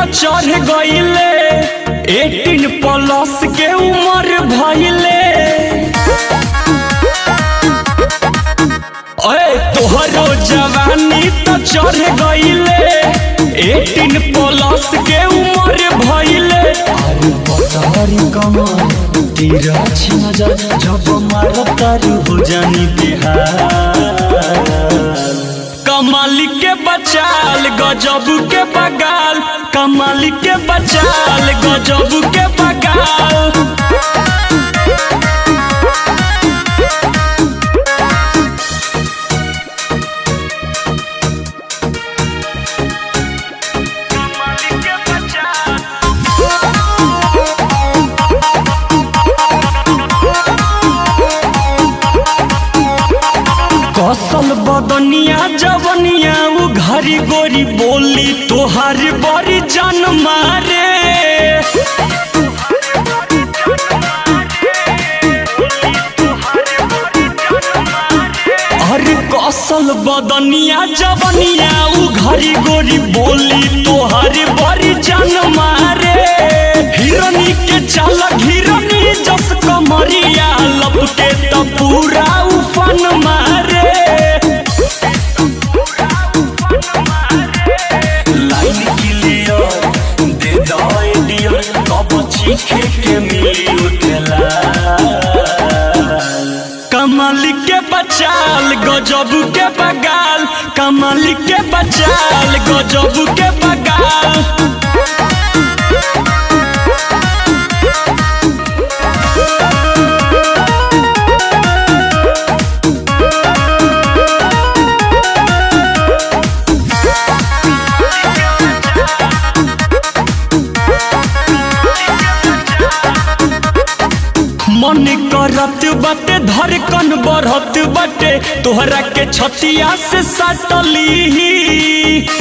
चढ़ गईले eighteen plus के उम्र भइले ओए तोहरो जवानी तो चढ़ गईले एटीन प्लस के उम्र भइले अरे पतारी कमर तेरा छिना जा जब मारो तारी हो जानी बिहार कमाल के बचाल गजब के बगाल कमाल के बचाल गजब के बगाल कसल बदनिया जवनिया उ घरी गोरी बोली तोहार बड़ी जान मारे अरे कसल बदनिया जवनिया उ घरी गोरी बोली तोहार बड़ी जान मारे हिरनी के चालक हिरनी जस कमरिया लपके त पूरा उफन मारे लाइन क्लियर दे दो डियर कब चीखे के मिली उठला कमल के बचाल गजब के बगाल कमल के बचाल गजब के बगाल मन करत बाटे धड़कन बढ़त बाटे तोहरा के छतिया से सटली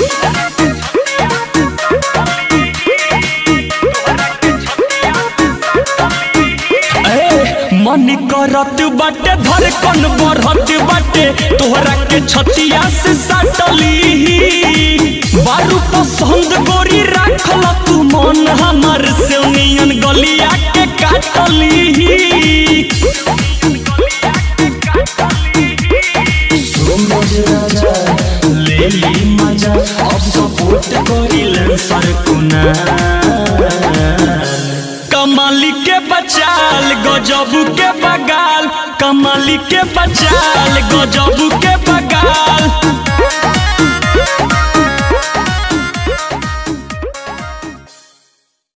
ए, मन करत बाटे धड़कन बढ़त बाटे तोहरा के छतिया से सटली बारू पसंद गोरी राखल तू मन हमर से नियन गलिया के काटली समझ राजा ले ली मजा अब सपोर्ट करिले सरकुना कमाली के बचाल गजब के बगाल कमाली के बचाल